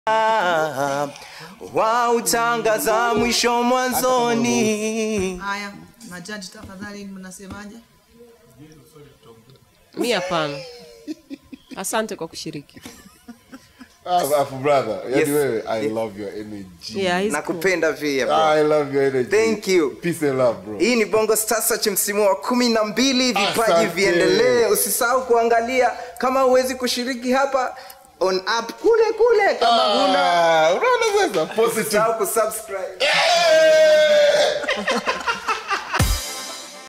wautangaza mwisho mwanzoni. Haya, majaji tafadhali, mnasemaje? mi hapana asante kwa kushiriki Afu brother, yani Yes. wewe, I love your energy. yeah, he's cool. Nakupenda pia bro. I love your energy. Thank you. Peace and love, bro. hii ni bongo star search msimu wa kumi na mbili vipaji Asante. viendelee usisahau kuangalia kama huwezi kushiriki hapa on app kule kule kama huna Ah, unaona sasa positive usisahau kusubscribe Eh!